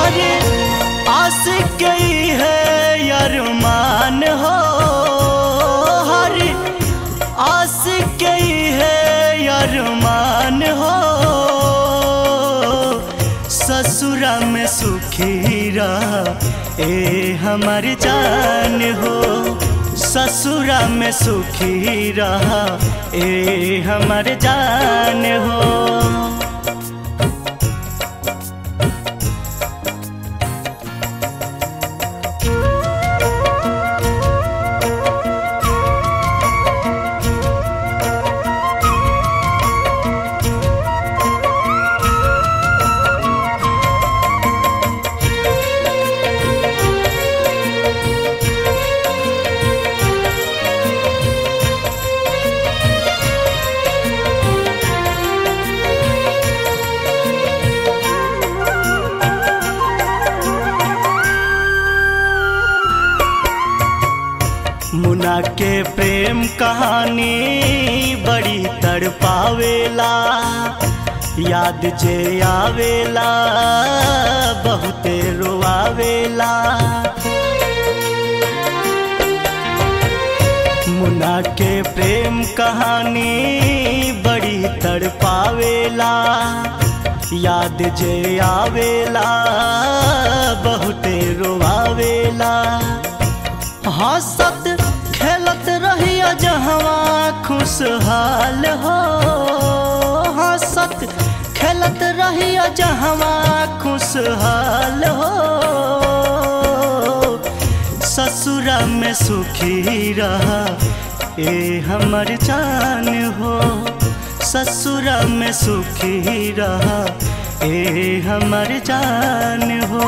हर आस गई है अरमान हो हर आस गई है अरमान हो ससुरा में सुखी रहा ए हमार जान हो ससुरा में सुखी रहा ए हमार जान हो मुना के प्रेम कहानी बड़ी तड़पावेला याद जे आवेला बहुते रोआवेला मुना के प्रेम कहानी बड़ी तड़पावेला याद जे आवेला बहुते रोआवेला हंसत खेलत रहिया जहवा खुशहाल हो हंसत खेलत रहिया जहवा खुशहाल हो ससुरा में सुखी रहा ए हमर जान हो ससुरा में सुखी रहा ए हमर जान हो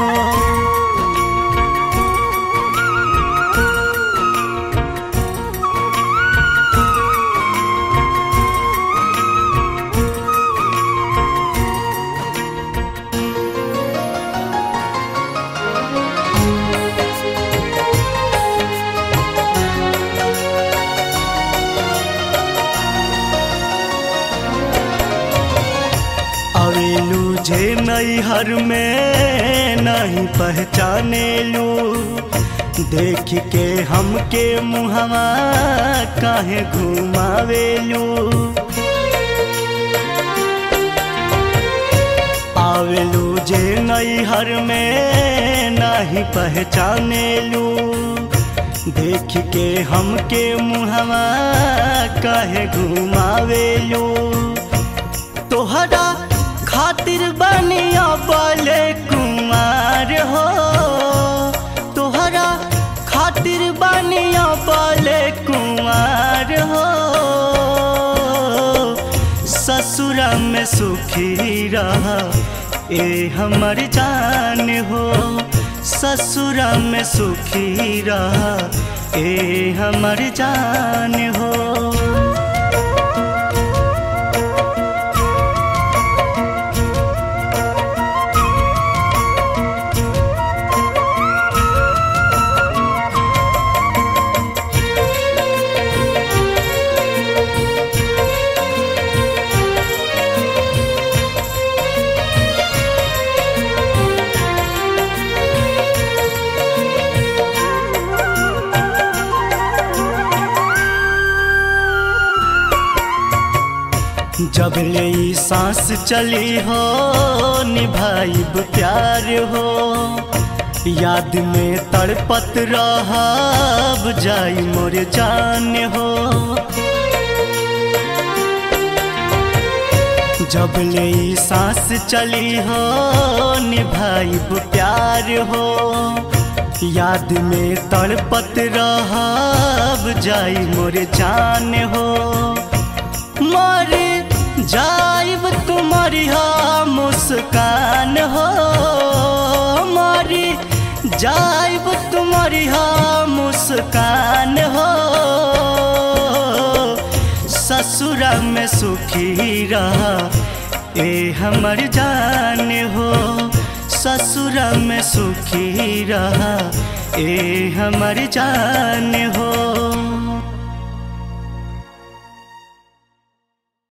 अवेलू जे नैहर में नहीं पहचाने लू देख के हमके मुहवा काहे घुमावेलू आवेलू जे नैहर में नहीं पहचाने लू देख के हमके मुहवा काहे घुमावेलू तोहरा खातिर बनिया बोले कुमार हो तोहरा खातिर बनिया बोले कुमार हो ससुरा में सुखी रहा ए हमर जान हो ससुरा में सुखी रहा ए हमर जान हो जब ले ई सांस चली हो निभाइब प्यार हो याद में तड़पत रहब जाई मोर जान हो जब ले ई सांस चली हो निभाइब प्यार हो याद में तड़पत रहब जाई मोर जान हो मर जाइब तुम्हारी हा मुस्कान हो मरी जाइब तुम्हारी हा मुस्कान हो ससुरा में सुखी रहा ए हमर जान हो ससुरा में सुखी रहा ए हमर जान हो